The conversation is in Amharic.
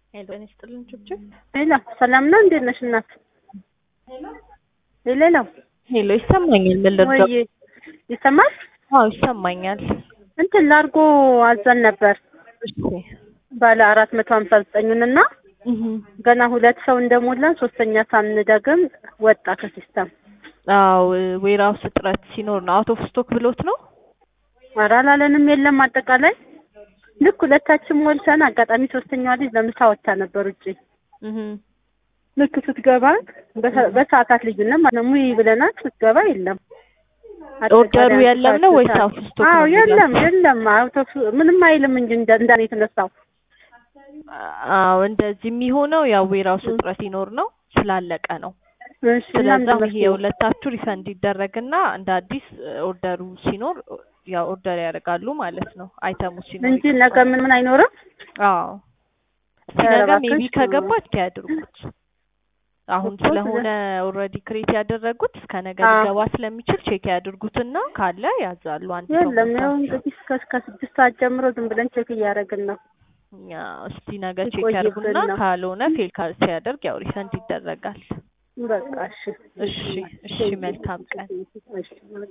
ሄሎ ጤና ይስጥልን ችብችብ ሌላ ሰላም ነው። እንዴት ነሽ እናት? ሌላ ሄሎ ይሰማኛል። ምን ልርዳው? ወይ ይሰማል? አዎ ይሰማኛል። እንትን ላርጎ አዘን ነበር እሺ ባለ አራት መቶ ሀምሳ ዘጠኙን እና እህ ገና ሁለት ሰው እንደሞላን ሶስተኛ ሳንደግም ወጣ ከሲስተም። አዎ ዌራውስ እጥረት ሲኖር ነው። አውት ኦፍ ስቶክ ብሎት ነው። ኧረ አላለንም። የለም አጠቃላይ ልክ ሁለታችን ሞልተን አጋጣሚ ሶስተኛዋ ልጅ ለምሳ ወጥታ ነበር ውጪ። እህ ልክ ስትገባ በሰ- በሰዓታት ልዩነት ማለት ነው ሙይ ብለናት ስትገባ የለም። ኦርደሩ የለም ነው ወይስ አውት ኦፍ ስቶክ አዎ ነው? የለም የለም። አውቶ ምንም አይልም እንጂ እንደ እንዳኔ የተነሳው አዎ እንደዚህ የሚሆነው ያው ዌራውስ እጥረት ሲኖር ነው ስላለቀ ነው። እሺ እና ስለዛ ምንድን ነው ይሄ የሁለታችሁ ሪፈንድ ይደረግና እንደ አዲስ ኦርደሩ ሲኖር ያው ኦርደር ያደርጋሉ ማለት ነው። አይተሙ ሲኖር እንጂ ነገ ምን ምን አይኖርም። አዎ እስኪ ኧረ ነገ ሜቢ እባክሽ። ከገባ እስኪ ያድርጉት። አሁን እኮ ስለሆነ ኦልሬዲ ክሬት ያደረጉት እስከ ነገ አዎ። ሊገባ ስለሚችል ቼክ ያድርጉትና ካለ ያዛሉ። አንድ ሰው የለም ያው ሞልታችሁ። እንግዲህ እስከ እስከ ስድስት ሰዓት ጀምሮ ዝም ብለን ቼክ እያደረግን ነው። እኛ እስቲ ነገ ቼክ ይቆይብን ያድርጉና ነው። ካልሆነ ፌል ካ- ሲያደርግ ያው ሪፈንድ ይደረጋል። በቃ እሺ እሺ እሺ መልካም ቀን። እሺ